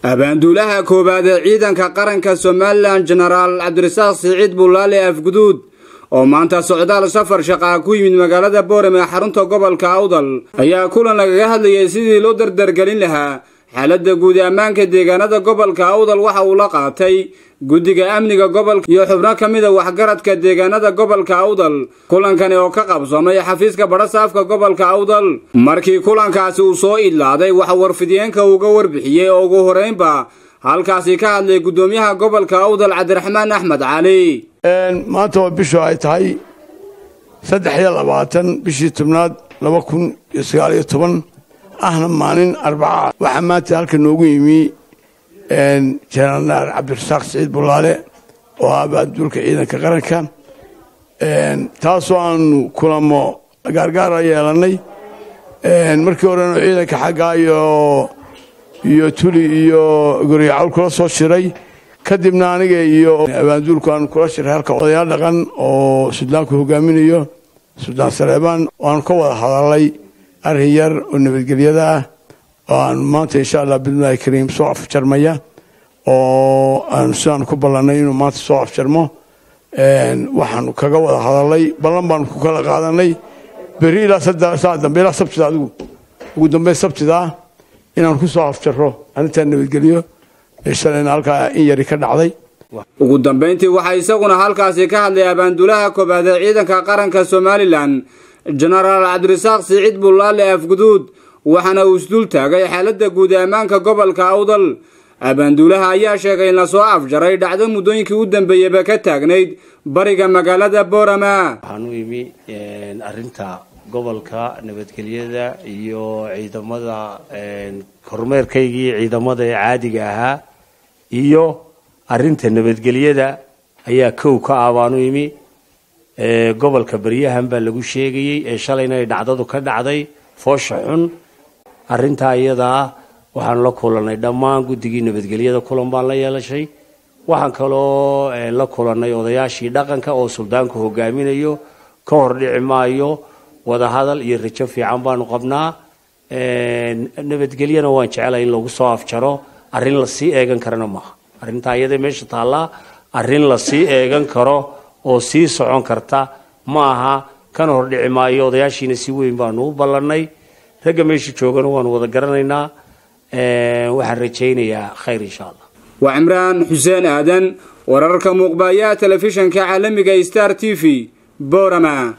abaanduulaha koowaad ee ciidanka qaranka somalilan jenaraal cabdirasaaq siciid bulaale afguduud oo maanta socdaal safar shaqaa ku yimid magaalada boorem ee xarunta gobolka awdal ayaa kulan lagaga hadlayay sidii loo dardargelin lahaa xaaladda guud ee ammaanka deegaanada gobolka awdal waxa uu la qaatay guddiga amniga gobolka iyo xubno ka mida waxgaradka deegaanada gobolka awdal kulankani oo ka qabsoomay xafiiska badhasaafka gobolka awdal markii kulankaasi uu soo idlaaday waxa warfidiyeenka uga warbixiyey oo ugu horeynba halkaasi ka hadlay guddoomiyaha gobolka awdal cabdiraxmaan axmed cali maanta waa bishu ay tahay saddex iyo labaatan bishii tobnaad laba kun iyo sagaal iyo toban ahna maalin arbaca waxaa maanta halka noogu yimi jenaraal cabdirasaaq siciid bulaale oo ah abaanduulka ciidanka qaranka taasoo aanu kulamo gaargaara yeelannay markii horena ciidanka xaggaa iyo iyo tuli iyo goryacawl kula soo shiray kadibna aniga iyo abaanduulku aanu kula shiray halka odayaal dhaqan oo sudaanku hogaaminayo suldaan saleebaan waanu ka wada hadalnay arrin yar oo nabadgelyada ah oo aan maanta insha allah bidmillaahi kariim soo afjarmaya oo aan sidaanu ku ballannay inuu maanta soo afjarmo waxaanu kaga wada hadalnay ballan baanu ku kala qaadanay berri ilaa saa dambe ilaa sabtida adigu ugu dambeyn sabtida inaanu ku soo afjarro arrintaa nabadgelyo shalayna halkaa in yari ka dhacday ugu dambayntii waxaa isaguna halkaasi ka hadlay abaanduulaha koobaad ee ciidanka qaranka somalilan jenaraal cabdirasaaq siciid bulaale afguduud waxaana uu isdul taagay xaaladda guud ee ammaanka gobolka awdal abaanduulaha ayaa sheegay in lasoo afjaray dhacdo muddooyinkii u dambeeyeyba ka taagnayd bariga magaalada boorama waxaan u imi arrinta gobolka nabadgelyada iyo ciidamada kormeerkaygii ciidamada ee caadiga ahaa iyo arrinta nabadgelyada ayaa kow ka ah baan u imi gobolka baryahan baa lagu sheegayey ee shalayna ay dhacdadu ka dhacday foosha xun arrintaa iyadaa waxaan la kulannay dhammaan guddigii nabadgelyada kulan baan la yeelashay waxaan kaloo la kulannay odayaashii dhaqanka oo suldaanku hogaaminayo ka hor dhici maayo wadahadal iyo rajo fiican baanu qabnaa nabadgelyana waan jeclay in lagu soo afjaro arrin lasii eegan karana maaha arrintaa iyada meesha taallaa arrin lasii eegan karo oo sii socon karta ma aha kana hor dhici maayo odayaashiina si weyn baanu u ballannay ragga meesha joogana waanu wada garanaynaa waxaan rajaynayaa khayr insha allah waa cimraan xuseen aadan wararka muuqbaaya telefishanka caalamiga star t v boorama